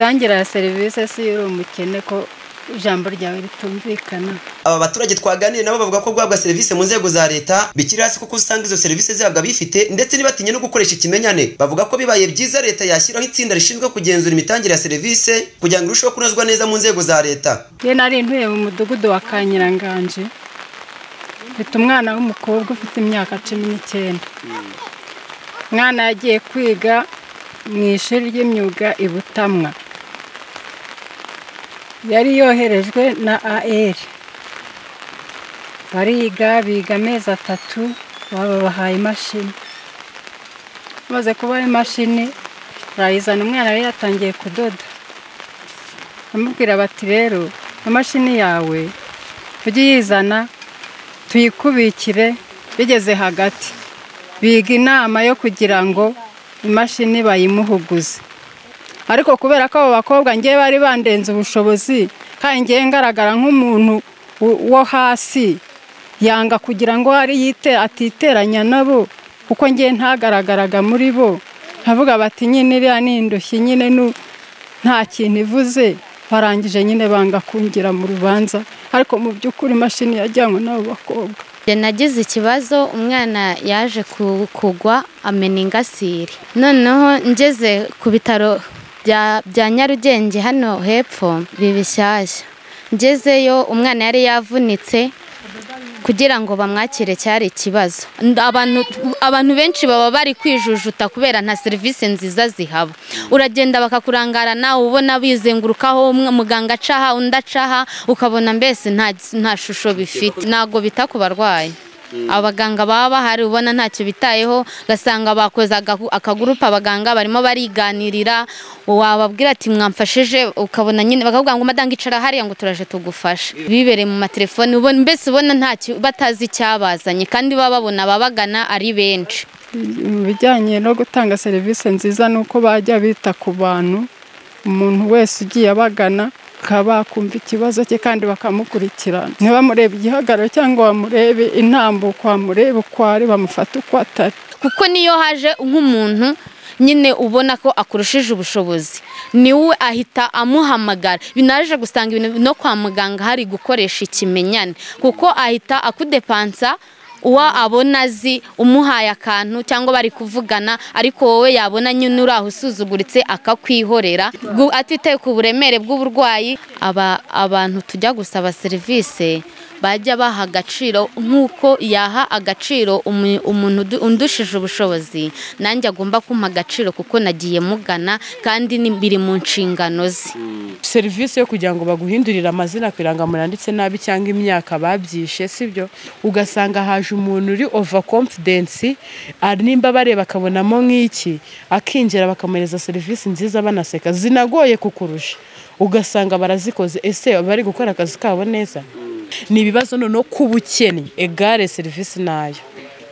imitangire ya serivisi si uri umukene ko ijambo ryawe ritumvikana aba baturage twaganiriye nabo bavuga ko guhabwa serivisi mu nzego za leta bikiri hasi kuko usanga izo serivisi zihabwa bifite ndetse ntibatinye no gukoresha ikimenyane bavuga ko bibaye byiza leta yashyiraho itsinda rishinzwe kugenzura imitangire ya serivisi kugira ngo irusheho kunozwa neza mu nzego za leta iyo nari ntuye mu mudugudu wa kanyiranganje mfite umwana w'umukobwa ufite imyaka cumi n'icyenda umwana yagiye kwiga mu ishuri ry'imyuga i butamwa yari yoherejwe na AR bariga biga amezi atatu babahaye imashini bamaze kubaha imashini barayizana umwana yari yatangiye kudoda bamubwira bati rero imashini yawe tujye uyizana tuyikubikire bigeze hagati biga inama yo kugira ngo imashini bayimuhuguze ariko kubera ko abo bakobwa ngewe bari bandenze ubushobozi kandi ngewe ngaragara nk'umuntu wo hasi yanga kugira ngo hari yite atiteranya nabo kuko ngewe ntagaragaraga muri bo nkavuga bati nyine iriya ni indushyi nyine nu- nta kintu ivuze barangije nyine banga kungira mu rubanza ariko mu by'ukuri imashini yajyanywe n'abo bakobwa Njye nagize ikibazo umwana yaje ku- kugwa amena ingasire noneho ngeze ku bitaro bya- bya nyarugenge hano hepfo biba bishyashya ngezeyo umwana yari yavunitse kugira ngo bamwakire cyari ikibazo Nda- abantu, abantu benshi baba bari kwijujuta kubera nta serivisi nziza zihaba uragenda bakakurangarana ubona bizengurukaho umwe- muganga acaha undi acaha ukabona mbese nta, nta shusho bifite ntabwo bita ku barwayi abaganga baba bahari ubona ntacyo bitayeho ugasanga bakoze agahu- akagurupe abaganga barimo bariganirira wababwira ati mwamfashije ukabona nyine bakavuga ngo madame icara hariya ngo turaje tugufashe bibereye mu matelefoni ubona mbese ubona ntacyo batazi icyabazanye kandi baba babona ababagana ari benshi mu bijyanye no gutanga serivisi nziza ni uko bajya bita ku bantu umuntu wese ugiye abagana bakaba bakumva ikibazo cye kandi bakamukurikirana ntibamurebe igihagararo cyangwa bamurebe intambuko bamurebe uko ari bamufate uko atari kuko niyo haje nk'umuntu nyine ubona ko akurushije ubushobozi niwe ahita amuhamagara binaje gusanga ibintu no kwa muganga hari gukoresha ikimenyane kuko ahita akudepansa uwo abona azi umuhaye akantu cyangwa bari kuvugana ariko wowe yabona nyine uri aho usuzuguritse akakwihorera gu- atitaye ku buremere bw'uburwayi aba abantu tujya gusaba serivisi bajya baha agaciro nk'uko yaha agaciro umu- umuntu udu- undushije ubushobozi nanjye agomba kumpa agaciro kuko nagiye mugana kandi ni- biri mu nshingano ze serivisi yo kugira ngo baguhindurire amazina ku irangamuntu yanditse nabi cyangwa imyaka babyishe sibyo ugasanga haje umuntu uri ova confidence ari nimba bareba akabonamo nk'iki akinjira bakamuhereza serivisi nziza banaseka zinagoye kukurusha ugasanga barazikoze ese bari gukora akazi kabo neza ni ibibazo noneho k'ubukene egare serivisi nayo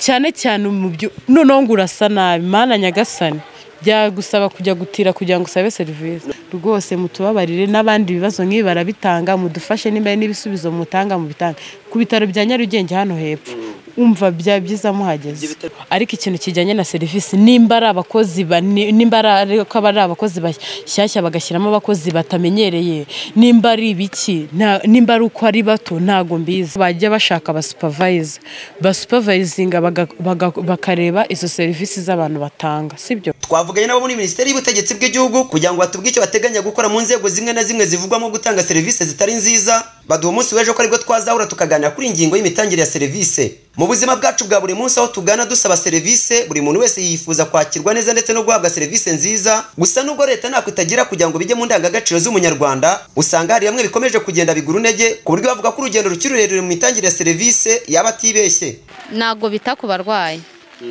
cyane cyane mu byo noneho ngo urasa nabi mana nyagasani byagusaba kujya gutira kugira ngo usabe serivisi rwose mutubabarire n'abandi bibazo nk'ibi barabitanga mudufashe nimba hari n'ibisubizo mutanga mubitanga ku bitaro bya nyarugenge hano hepfo umva byaba byiza muhageze ariko ikintu kijyanye na serivisi nimba ari abakozi ba- ni- nimba ari ariko aba ari abakozi bashyashya bagashyiramo abakozi batamenyereye nimba ari ibiki nta- nimba ari uko ari bato ntago mbizi bajya bashaka abasupervayiza basupervayizinga baga- baga- bakareba izo serivisi z'abantu batanga sibyo twavuganye nabo muri minisiteri y'ubutegetsi bw'igihugu kugira ngo batubwe icyo bateganya gukora mu nzego zimwe na zimwe zivugwamo gutanga serivisi zitari nziza baduha umunsi w'ejo ko aribwo twazahura tukaganira kuri iyi ngingo y'imitangire ya serivisi mu buzima bwacu bwa buri munsi aho tugana dusaba serivisi buri muntu wese yifuza kwakirwa neza ndetse no guhabwa serivisi nziza gusa nubwo leta ntako itagira kugira ngo bijye mu ndangagaciro z'umunyarwanda usanga hari bamwe bikomeje kugenda bigura intege ku buryo bavuga ko urugendo rukiri rurerure mu mitangire ya serivisi yaba atibeshye ntabwo bita ku barwayi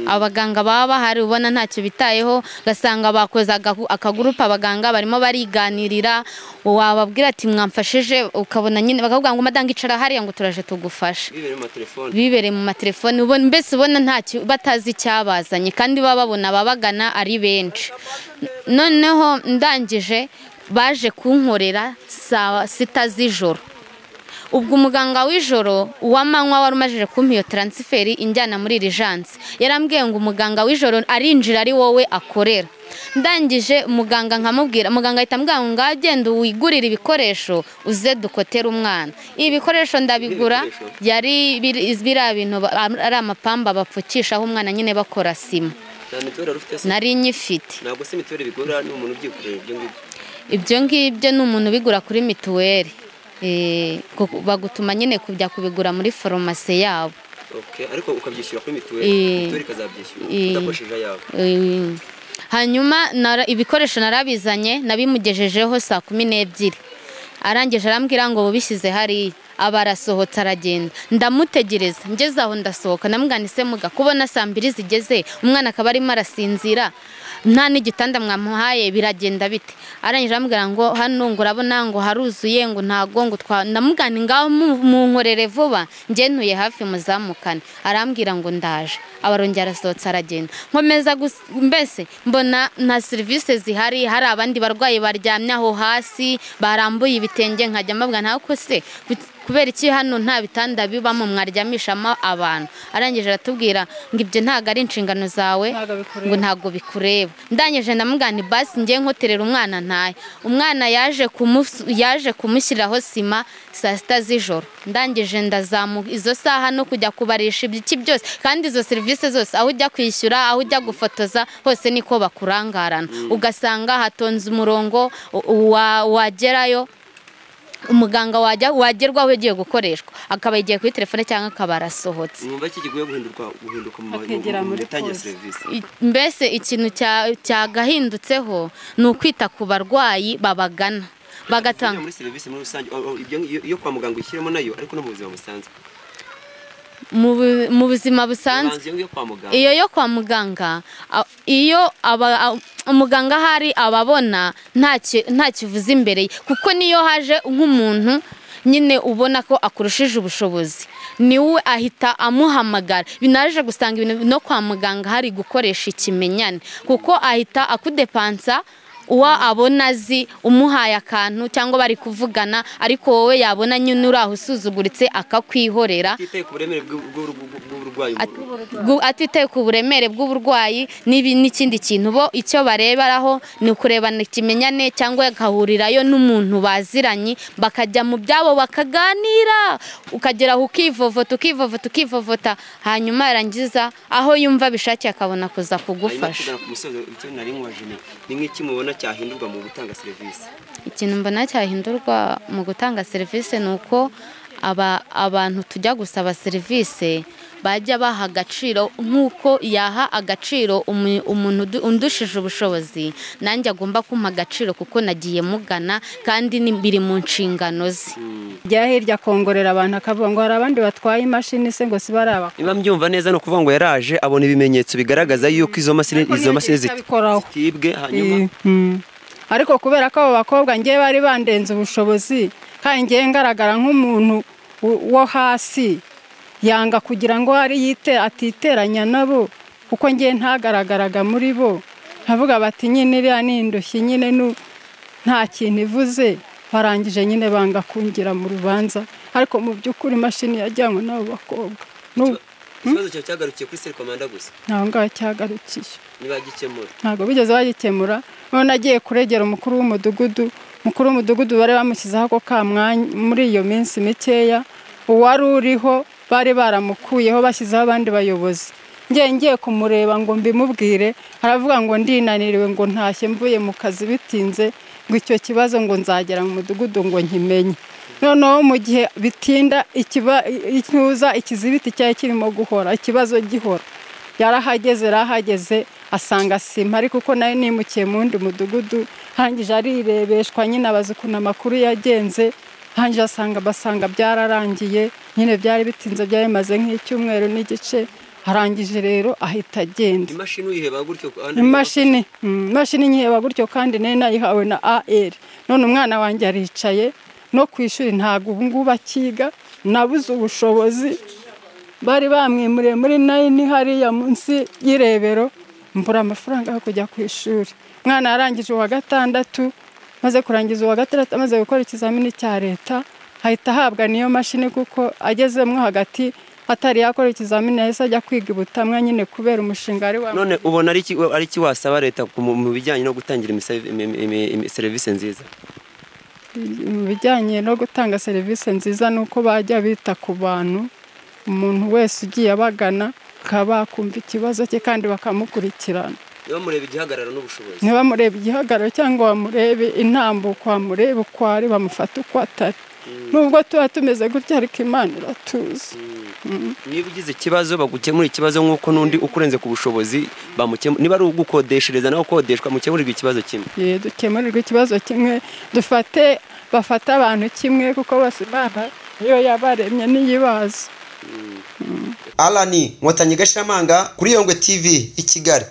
abaganga baba bahari ubona ntacyo bitayeho ugasanga bakoze agahu- akagurupe abaganga barimo bariganirira wababwira ati mwamfashije ukabona nyine bakavuga ngo madame icara hariya ngo turaje tugufashe bibereye mu matelefoni ubona mbese ubona ntacyo batazi icyabazanye kandi baba babona ababagana ari benshi noneho ndangije baje kunkorera saa sita z'ijoro ubwo umuganga w'ijoro uw'amanywa wari umajije kumpa iyo taransiferi injyana muri irijansi yarambwiye ngo umuganga w'ijoro arinjira ari wowe akorera ndangije umuganga nkamubwira muganga ahita ambwira ngo ngaho genda wigurire ibikoresho uze dukotere umwana ibi bikoresho ndabigura yari biri- biriya bintu ba- ari amapamba bapfukishaho umwana nyine bakora sima nta mituweli wari ufite se nari nyifite ntabwo se mituweli bigura ni umuntu ubyikorera ibyo ngibyo ibyo ngibyo ni umuntu ubigura kuri mituweli Eh, kuko bagutuma nyine kujya kubigura muri farumasi yabo Okay, ariko ukabyishyura kuri mituweli Eh. mituweli ikazabyishyura Eh. udakoresheje ayawe Eh, hanyuma nara- ibikoresho narabizanye nabimugejejeho saa kumi n'ebyiri arangije arambwira ngo bubishyize hariya aba arasohotse aragenda ndamutegereza ngeze aho ndasohoka namwanise muga kubona saa mbiri zigeze umwana akaba arimo arasinzira nta n'igitanda mwamuhaye biragenda bite arangije arambwira ngo hano ngo urabona ngo haruzuye ngo ntago ngo twa ndamugana ngaho mu- munkorere vuba njye ntuye hafi muzamukane arambwira ngo ndaje abarongera arasohotse aragenda nkomeza gus- mbese mbona nta serivisi zihari hari abandi barwayi baryamye aho hasi barambuye ibitenge nkajya mbabwira ntawe ko se bit- kubera iki hano nta bitanda bibamo mwaryamishamo abantu arangije aratubwira ngo ibyo ntabwo ari inshingano zawe Ntabwo bikureba. ngo ntabwo bikureba ndangije ndamugana basi ngiye nkoterera umwana ntaye umwana yaje kumus- yaje kumushyiriraho sima saa sita z'ijoro ndangije ndazamuka izo saha no kujya kubarisha ibiki byose kandi izo serivisi zose aho ujya kwishyura aho ujya gufotoza hose niko bakurangarana ugasanga hatonze umurongo u- wa- wagerayo umuganga wajya wagerwaho ugiye gukoreshwa akaba yagiye kuri telefone cyangwa akaba arasohotse mwumva iki gikwiye guhinduka guhinduka mu Akegera mu muri mitangire ya polisi. serivisi I- mbese ikintu cya- cyagahindutseho ni ukwita ku barwayi babagana Ujya bagatanga muri serivisi muri rusange oh, oh, ibyo iyo- iyo kwa muganga ushyiramo nayo ariko no mu buzima busanzwe mu bu- mu buzima ubanza busanzwe iyo yo kwa muganga iyo yo kwa muganga a- iyo aba- a- umuganga ahari aba abona nta ki- nta kivuze imbere ye kuko niyo haje nk'umuntu nyine ubona ko akurushije ubushobozi niwe ahita amuhamagara binaje gusanga ibintu no kwa muganga hari gukoresha ikimenyane kuko ahita akudepansa uwo abona azi umuhaye akantu cyangwa bari kuvugana ariko wowe yabona nyine uri aho usuzuguritse akakwihorera atitaye ku buremere bw'u- bw'u- bw'u- bw'uburwayi umuntu- Gu- atitaye ku buremere bw'uburwayi n'ibi- n'ikindi kintu bo icyo bareberaho ni ukurebana ikimenyane cyangwa agahurirayo n'umuntu baziranye bakajya mu byabo bakaganira ukagera aho ukivovota ukivovota ukivovota hanyuma yarangiza aho yumva bishakiye akabona kuza hanyuma kugufasha tugana ku musozo icyo nari nkubajije ni ni nk'iki mubona cyahindurwa mu gutanga serivisi ikintu mbona cyahindurwa mu gutanga serivisi ni uko aba abantu tujya gusaba serivisi bajya baha agaciro nk'uko yaha agaciro umu- umuntu udu- undushije ubushobozi nanjye agomba kumpa agaciro kuko nagiye mugana kandi ni- biri mu nshingano ze rya hirya akongorera abantu akavuga ngo hari abandi batwaye imashini se ngo si baraba niba mbyumva neza ni ukuvuga ngo yaraje abona ibimenyetso bigaragaza yuko izo mashini Ariko izo ntiyigeze mashini ziti- abikoraho. zitibwe hanyuma Mm. ariko kubera ko abo bakobwa ngewe bari bandenze ubushobozi kandi ngewe ngaragara nk'umuntu wo- wo hasi yanga kugira ngo ari yite atiteranya nabo kuko ngewe ntagaragaraga muri bo nkavuga bati nyine iriya ni indushyi nyine nu- nta kintu ivuze barangije nyine banga kungira mu rubanza ariko mu by'ukuri imashini yajyanywe n'abo bakobwa n'ubu ikibazo cyawe cyagarukiye kuri serikomanda gusa ntaho ngaho cyagarukiye ntibagikemura ntabwo bigeze bagikemura none agiye kuregera umukuru w'umudugudu umukuru w'umudugudu bari bamushyizeho ako ka mwanya muri iyo minsi mikeya uwari uriho bari baramukuyeho bashyizeho abandi bayobozi ngiye ngiye kumureba ngo mbimubwire aravuga ngo ndinaniriwe ngo ntashye mvuye mu kazi bitinze ngo icyo kibazo ngo nzagera mu mudugudu ngo nkimenye noneho mu gihe bitinda ikiba icyuza ikizibiti cyari kirimo guhora ikibazo gihora yarahageze yarahageze asanga sima ariko uko nayo nimukiye mu wundi mudugudu hangije arirebeshwa nyine abaza ukuntu amakuru yagenze hangije asanga basanga byararangiye nyine byari bitinze byari bimaze nk'icyumweru n'igice arangije rero ahita agenda imashini uyiheba gutyo ku- imashini mm, imashini nkiheba gutyo kandi nari nayihawe na AR none umwana wanjye aricaye no ku ishuri ntabwo ubu ngubu akiga nabuze ubushobozi bari bamwimuriye muri nayini hariya munsi y'irebero mbura amafaranga yo kujya ku ishuri umwana yarangije uwa gatandatu maze kurangiza uwa gatandatu amaze gukora ikizamini cya leta ahita ahabwa n'iyo mashini kuko agezemo hagati atari yakora ikizamini yahise ajya kwiga ubutamwa nyine kubera umushinga ari wa none ubona ari iki ari iki wasaba leta ku- mu mu bijyanye no gutangira imisevi- imi- imi- imi- serivisi nziza mu bijyanye no gutanga serivisi nziza ni uko bajya bita ku bantu umuntu wese ugiye abagana bakaba bakumva ikibazo cye kandi bakamukurikirana bamureba igihagararo n'ubushobozi ntibamurebe igihagararo cyangwa bamurebe intambuko bamurebe uko ari bamufate uko atari nubwo tuba tumeze gutya ariko imana iratuzi niba ugize ikibazo bagukemurira ikibazo nk'uko n'undi ukurenze ku bushobozi bamukemura niba ari ugukodeshereza nawe ukodeshwa mukemurirwa ikibazo kimwe Ye, dukemurirwe ikibazo kimwe dufate bafate abantu kimwe kuko bose imana niyo yabaremye n'iyibazi alani nkotanyi gashiramanga kuri yongwe tv i kigali